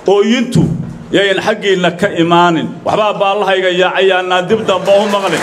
ooyintu yayan xaggiinna ka imaanin waxbaa baallahayga yaacayaannaan dib damba u maqlin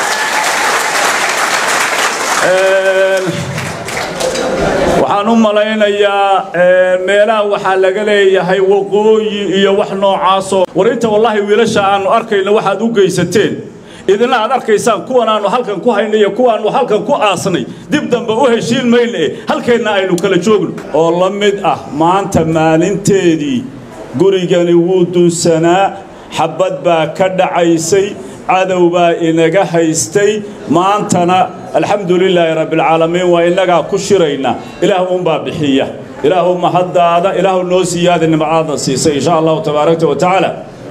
waxaan u malaynayaa meelaha waxaa laga leeyahay waqooyi iyo wax noocaasoo war inta wallaahi wiilasha aannu arkayno waxaad u geysateen idina aad arkaysaan kuwan aannu halkan ku haynay iyo kuwaannu halkan ku aasnay dib dambe u heshiin mayna e halkeenna aynu kala joogno oo la mid ah maanta maalinteedii gurigani wuu dunsanaa xabbad baa ka dhacaysay cadow baa inaga haystay maantana alxamdu lilaahi rabbialcaalamiin waa innagaa ku shirayna ilaah uunbaa bixiya ilaahu mahaddaada ilaahu noo siiyaada nimcaadna siisay insha allahu tabaaraka wa tacaala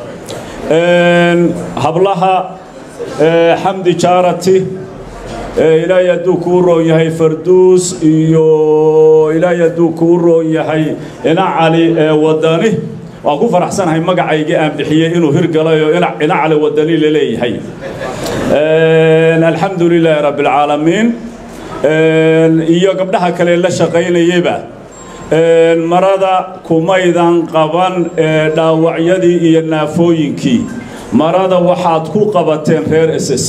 hablaha xamdi jaarati ilaahay hadduu kuu roon yahay farduus iyo ilaahay hadduu kuu roon yahay ina cali wadani waan ku faraxsanahay magacaygii aan bixiyey inuu hirgalayo ina cali wadani la leeyahay alxamdu lilaahi rabbi alcaalamiin iyo gabdhaha kale la shaqaynayeyba marada kumaydan qaban dhaawacyadii iyo naafooyinkii marada waxaad ku qabateen reer ss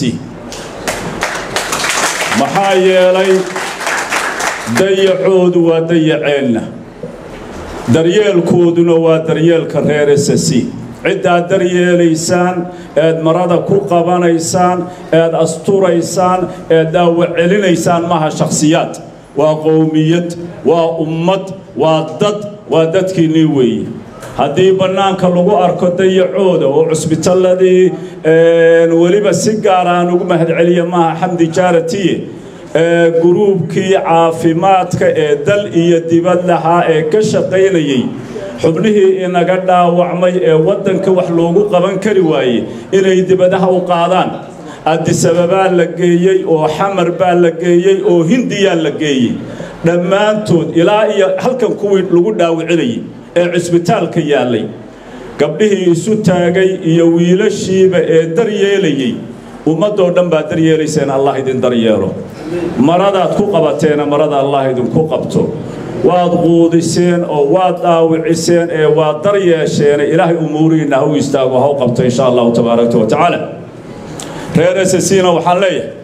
maxaa yeelay dayacoodu waa dayaceenna daryeelkooduna waa daryeelka reer ss ciddaad daryeelaysaan eed marada ku qabanaysaan eed asturaysaan eed daawac celinaysaan maaha shakhsiyaad waa qowmiyad waa ummad waa dad waa dadkiinnii weeye haddii bannaanka lagu arko dayacooda oo cusbitalladii weliba si gaara aan ugu mahadceliya maaha xamdi jaaratiye guruubkii caafimaadka ee dal iyo dibad lahaa ee ka shaqaynayey xubnihii inaga dhaawacmay ee waddanka wax loogu qaban kari waaye inay dibadaha u qaadaan adisababaa la geeyey oo xamar baa la geeyey oo hindiyaa la geeyey dhammaantood ilaa iyo halkan kuwii lagu dhaawacinayay ee cisbitaalka yaallay gabdhihii isu taagay iyo wiilashiiba ee daryeelayey ummaddoo dhan baad daryeelayseen allah idin daryeelo maradaad ku qabateena marada allah idinku qabto waad quudiseen oo waad dhaawiciseen ee waad daryeesheene ilaahay umuurihiinna ha u istaago ha u qabto insha allahu tabaaraka wa tacaala reer ssina waxaan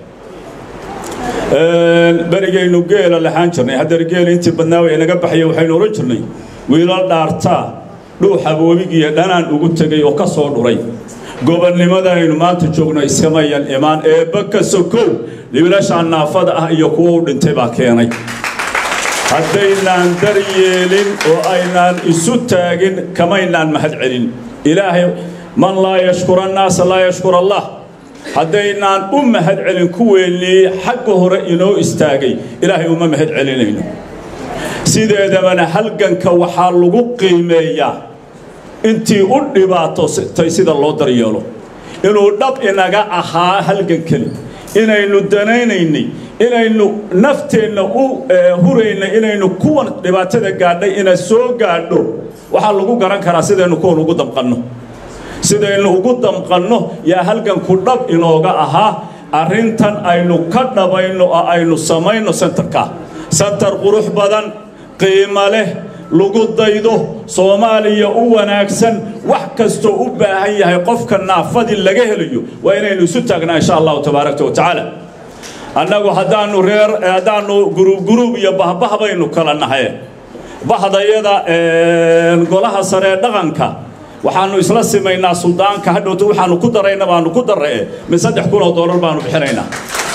leeyahay berigaynu geela lahaan jirnay haddar geela intii badnaa way inaga baxaya waxaynu odhan jirnay wiilal dhaartaa dhuuxa boobigiiyo dhanaan ugu tegay oo ka soo dhuray gobonnimada aynu maanta joogno iskamayan imaan eebba ka sokow wiilashaan naafada ah iyo kuwo u dhintay baa keenay haddaynaan daryeelin oo aynaan isu taagin kamaynaan mahad celin ilaahay man laa yashkura annaasa laa yashkur allah haddaynaan u mahad celin kuweennii xagga hore inoo istaagay ilaahay uma mahad celinayno sideedabana halganka waxaa lagu qiimeeyaa intii u dhibaatotay sida loo daryeelo inuu dhab inaga ahaa halgankani inaynu danaynaynay inaynu nafteenna u huraynay inaynu kuwan dhibaatada gaadhay ina soo gaadho waxaa lagu garan karaa sidaynu kuwan ugu damqanno sidaynu ugu damqanno yaa halganku dhab inooga ahaa arrintan aynu ka dhabayno oo aynu samayno sentarka sentar qurux badan qiimo leh lagu daydo soomaaliya u wanaagsan wax kastoo u baahan yahay qofka naafadii laga helayo waa inaynu isu taagnaa insha allahu tabaaraka wa tacaala annagu haddaannu reer haddaannu guruub guruub iyo bahbah baynu kala nahay bahdayada golaha sare ee dhaqanka waxaannu isla simaynaa suldaanka hadhowta waxaannu ku darayna baannu ku darra'e min saddex kun oo doolar baannu bixinaynaa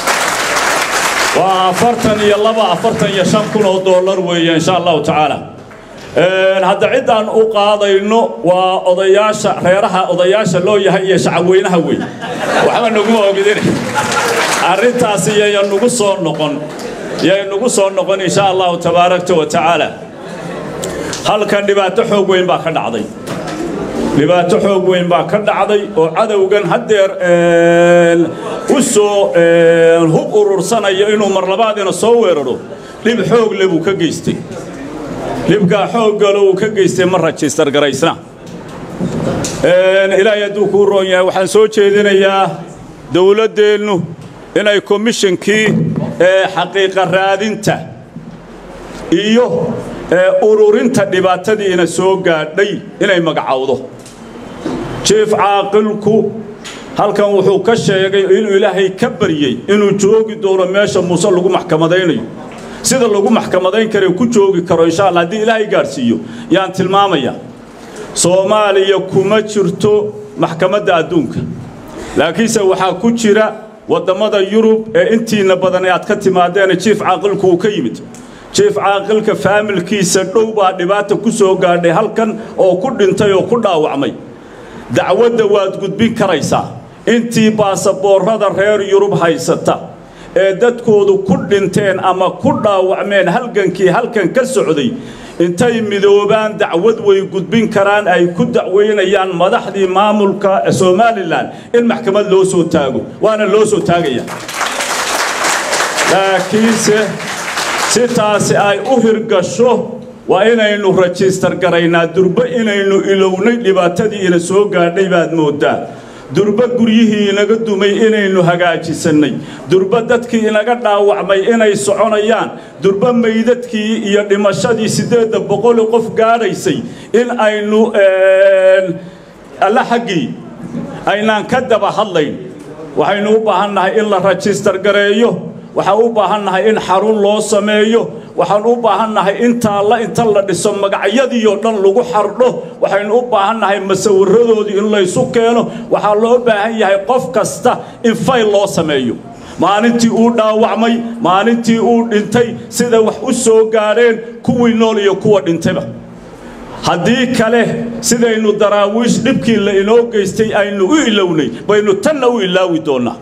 waa afartan iyo laba afartan iyo shan kun oo doolar weeye insha allahu tacaala hadda ciddaan u qaadayno waa odayaasha reeraha odayaasha loo yahay iyo shacabweynaha wey waxba naguma ogidin arrintaasi yaya nagu soo noqon yay nagu soo noqon insha allahu tabaaraka wa tacaala halkan dhibaato xoog weyn baa ka dhacday dhibaato xoog weyn baa ka dhacday oo cadowgan haddeer u soo hub urursanaya inuu mar labaadina soo weeraro dhib xoog le buu ka geystay dhibkaa xooggalo uu ka geystay ma rajistar garaysna ilaahay hadduu kuu roon yahay waxaan soo jeedinayaa dowladdeennu inay komishinkii xaqiiqa raadinta iyo ururinta dhibaatadiina soo gaadhay inay magacowdo jief caaqilku halkan wuxuu ka sheegay inuu ilaahay ka baryey inuu joogi doono meesha muuse lagu maxkamadaynayo sida lagu maxkamadayn kare ku joogi karo insha alla haddii ilaahay gaadhsiiyo yaan tilmaamaya soomaaliya kuma jirto maxkamadda adduunka laakiinse waxaa ku jira waddammada yurub ee intiina badan ee aad ka timaadeena jief caaqilku uu ka yimid jief caaqilka faamilkiisa dhow baa dhibaata ku soo gaadhay halkan oo ku dhintay oo ku dhaawacmay dacwadda waad gudbin karaysaa intii baasaboorrada reer yurub haysata ee dadkoodu ku dhinteen ama ku dhaawacmeen halgankii halkan ka socday intay midoobaan dacwad way gudbin karaan ay ku dacweynayaan madaxdii maamulka somalilan in maxkamad loo soo taago waana loo soo taagaya laakiinse si taasi ay u hirgasho waa inaynu rajistar garaynaa durbe inaynu ilownay dhibaatadii ina soo gaadhay baad mooddaa durbe guryihii inaga dumay inaynu hagaajisannay durbe dadkii inaga dhaawacmay inay soconayaan durbe maydadkii iyo dhimashadii siddeedda boqoli qof gaadhaysay in aynu alla xaggii aynaan ka daba hadlayn waxaynu u baahannahay in la rajistar gareeyo waxaan u baahannahay in xarun loo sameeyo waxaan u baahannahay intaalla inta la dhiso magacyadiioo dhan lagu xardho waxaynu u baahannahay masawiradoodii in laysu keeno waxaa loo baahan yahay qof kasta in fayl loo sameeyo maalintii uu dhaawacmay maalintii uu dhintay sida wax u soo gaadheen kuwii nool iyo kuwa dhintayba haddii kale sidaynu daraawiish dhibkii la inoo geystay aynu u ilownay baynu tanna u ilaawi doonnaa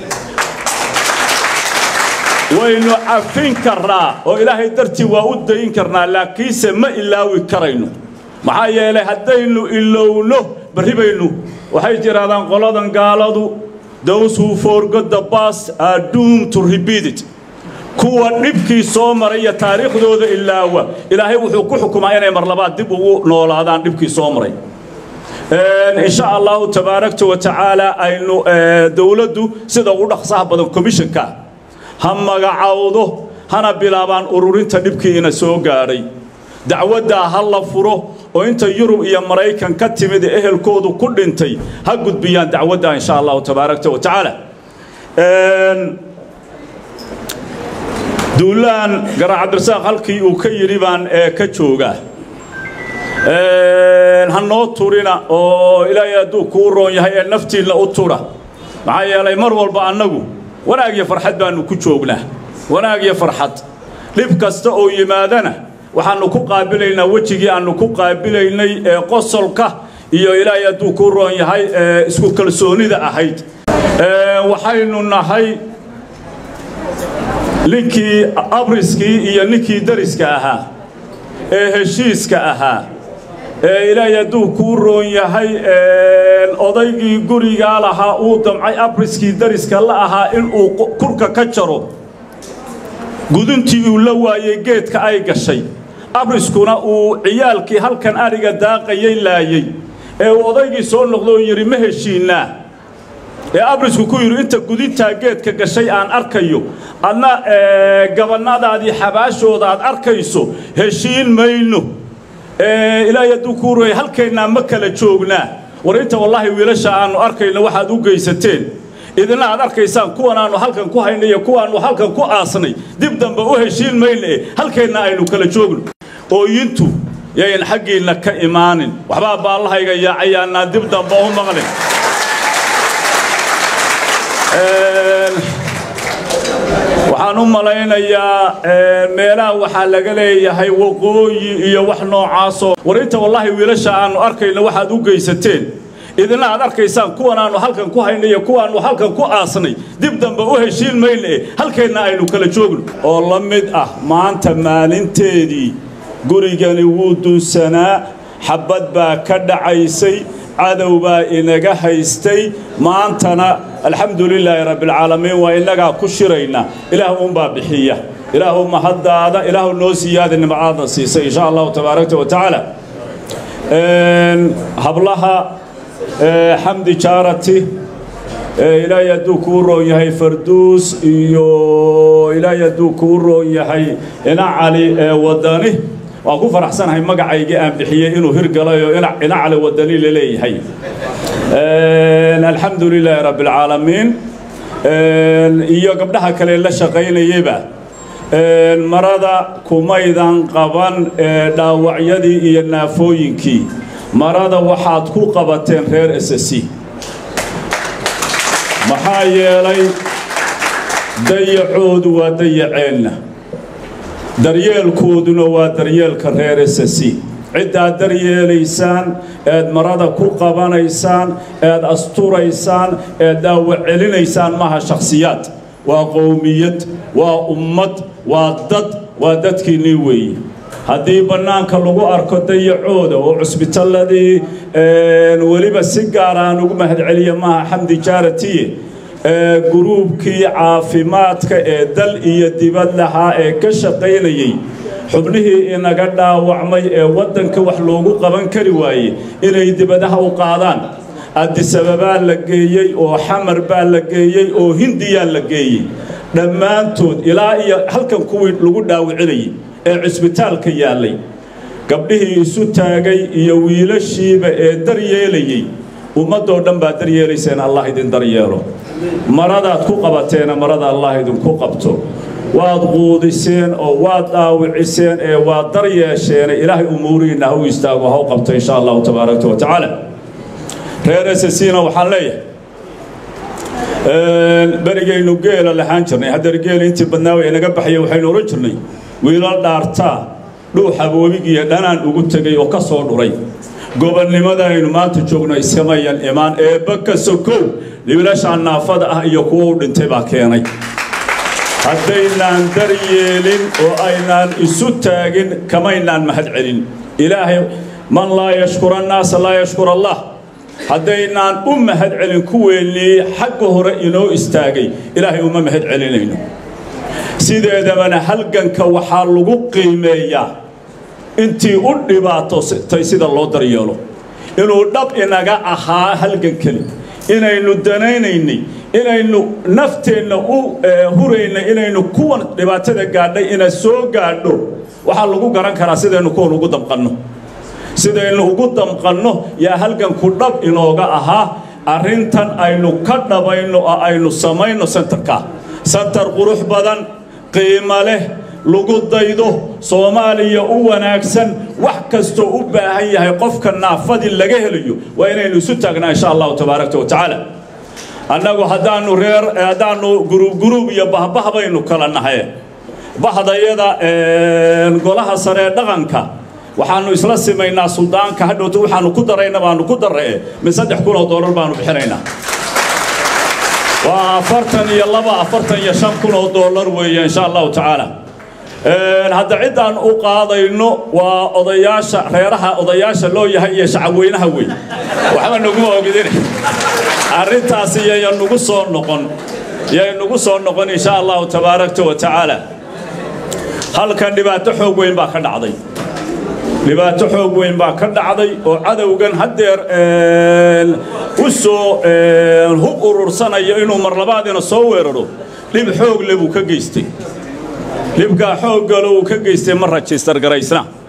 waynu cafin karnaa oo ilaahay dartii waa u dayin karnaa laakiinse ma ilaawi karayno maxaa yeelay haddaynu ilowno barri baynu waxay jiraadaan qoladan gaaladu those who forgot the past are doomed to repeat it kuwa dhibkii soo maray iyo taariikhdooda ilaawa ilaahay wuxuu ku xukumaa inay mar labaad dib ugu noolaadaan dhibkii soo maray insha allahu tabaaragta wa tacaala aynu dowladdu sida ugu dhaqsaha badan commissionka ha magacowdo hana bilaabaan ururinta dhibkii ina soo gaadhay dacwaddaa ha la furo oo inta yurub iyo maraykan ka timid ee ehelkoodu ku dhintay ha gudbiyaan dacwadda insha allahu tabaaragta wa tacaala duulaan garaa cabdirasaaq halkii uu ka yidhi baan ka joogaa ha noo turina oo ilaahay hadduu kuu roon yahay ee naftiinna u tudha maxaa yeelay mar walba annagu wanaag iyo farxad baannu ku joognaa wanaag iyo farxad dhib kasta oo yimaadana waxaannu ku qaabilaynaa wejigii aannu ku qaabilaynay ee qosolka iyo ilaahay hadduu kuu roon yahay ee isku kalsoonida ahayd waxaynu nahay ninkii abriskii iyo ninkii dariska ahaa ee heshiiska ahaa ee ilaahay hadduu kuu roon yahay odaygii gurigaa lahaa uu damcay abriskii dariska la ahaa inuu kurka ka jaro guduntii uu la waayey geedka ay gashay abriskuna uu ciyaalkii halkan adhiga daaqayay laayey ee uu odaygii soo noqdo oo yidhi ma heshiinnaa ee abrisku ku yidhi inta gudintaa geedka gashay aan arkayo adna gabannadaadii xabaashooda aad arkayso heshiin mayno ilaahay hadduu kuu royay halkaynaa ma kala joognaa war inta wallaahi wiilasha aannu arkayno waxaad u geysateen idina aad arkaysaan kuwan aannu halkan ku haynay iyo kuwaannu halkan ku aasnay dib dambe u heshiin mayna e halkaynna aynu kala joogno ooyintu yayan xaggiinna ka imaanin waxbaa baallahayga yaacayaannaa dib dambe u maqlin waxaan u malaynayaa meelaha waxaa laga leeyahay waqooyi iyo wax noocaasoo war inta wallaahi wiilasha aannu arkayno waxaad u geysateen idina aad arkaysaan kuwan aannu halkan ku haynay iyo kuwaannu halkan ku aasnay dib dambe u heshiin mayna e halkaynna aynu kala joogno oo la mid ah maanta maalinteedii gurigani wuu dunsanaa xabbad baa ka dhacaysay cadow baa inaga haystay maantana alxamdu lilaahi rabbialcaalamiin waa innagaa ku shirayna ilaah uunbaa bixiya ilaahu mahaddaada ilaahu noo siiyaada nimcaadna siisay insha allahu tabaaraka wa tacaala hablaha xamdi jaarati ilaahay hadduu kuu roon yahay farduus iyo ilaahay hadduu kuu roon yahay ina cali wadani waan ku faraxsanahay magacaygii aan bixiyey inuu hirgalay oo inacale wadani la leeyahay alxamdu lilaahi rabbi alcaalamiin iyo gabdhaha kale la shaqaynayeyba marada kumaydan qaban dhaawacyadii iyo naafooyinkii marada waxaad ku qabateen reer ss maxaa yeelay dayacoodu waa dayaceenna daryeelkooduna waa daryeelka reer ss ciddaad daryeelaysaan eed marada ku qabanaysaan eed asturaysaan eed daawac celinaysaan maaha shakhsiyaad waa qowmiyad waa ummad waa dad waa dadkiinnii weeye haddii bannaanka lagu arko dayacooda oo cusbitalladii weliba si gaar aan ugu mahadceliya maaha xamdi jaaratiye guruubkii caafimaadka ee dal iyo dibad lahaa ee ka shaqaynayey xubnihii inaga dhaawacmay ee waddanka wax loogu qaban kari waaye inay dibadaha u qaadaan adisababaa la geeyey oo xamar baa la geeyey oo hindiyaa la geeyey dhammaantood ilaa iyo halkan kuwii lagu dhaawicinayay ee cisbitaalka yaallay gabdhihii isu taagay iyo wiilashiiba ee daryeelayey ummaddoo dhan baad daryeelayseen allah idin daryeelo maradaad ku qabateena marada allah idinku qabto waad quudiseen oo waad dhaawiciseen ee waad daryeesheene ilaahay umuurihiinna ha u istaago ha u qabto insha allahu tabaaraka wa tacaala reer ssina waxaan leeyahay berigaynu geela lahaan jirnay haddana geela intii badnaawa inaga baxaya waxaynu odhan jirnay wiilal dhaartaa dhuuxa boobigiiyo dhanaan ugu tegay oo ka soo dhuray gobonnimada aynu maanta joogno iskamayan imaan eebba ka sokow wiilashaan naafada ah iyo kuwa u dhintay baa keenay haddaynaan daryeelin oo aynaan isu taagin kamaynaan mahad celin ilaahay man laa yashkura annaasa laa yashkur allah haddaynaan u mahad celin kuweennii xagga hore inoo istaagay ilaahay uma mahad celinayno sideedabana halganka waxaa lagu qiimeeyaa intii u dhibaatotay sida loo daryeelo inuu dhab inaga ahaa halgankani inaynu danaynaynay inaynu nafteenna u huraynay inaynu kuwan dhibaatada gaadhay ina soo gaadho waxaa lagu garan karaa sidaynu kuwan ugu damqanno sidaynu ugu damqanno yaa halganku dhab inooga ahaa arrintan aynu ka dhabayno oo aynu samayno sentarka sentar qurux badan qiimo leh lagu daydo soomaaliya u wanaagsan wax kastoo u baahan yahay qofka naafadii laga helayo waa inaynu isu taagnaa insha allahu tabaaraka wa tacaala annagu haddaanu reer haddaanu guruub guruub iyo bahbah baynu kala nahay bahdayada golaha sare ee dhaqanka waxaanu isla simaynaa suldaanka hadhowta waxaanu ku darayna baanu ku darre min saddex kun oo doolar baanu bixinaynaa waa afartan iyo laba afartan iyo shan kun oo doolar weeye insha allahu tacaala hadda ciddaan u qaadayno waa odayaasha reeraha odayaasha loo yahay iyo shacabweynaha wey waxba naguma ogidin arrintaasi yaya nugu soo noqon yay nugu soo noqon insha allahu tabaaraka wa tacaala halkan dhibaato xoog weyn baa ka dhacday dhibaato xoog weyn baa ka dhacday oo cadowgan haddeer u soo hub urursanayo inuu mar labaadina soo weeraro dhib xoog le buu ka geystay dhibkaa xooggalo uu ka geystay ma rajistar garaysna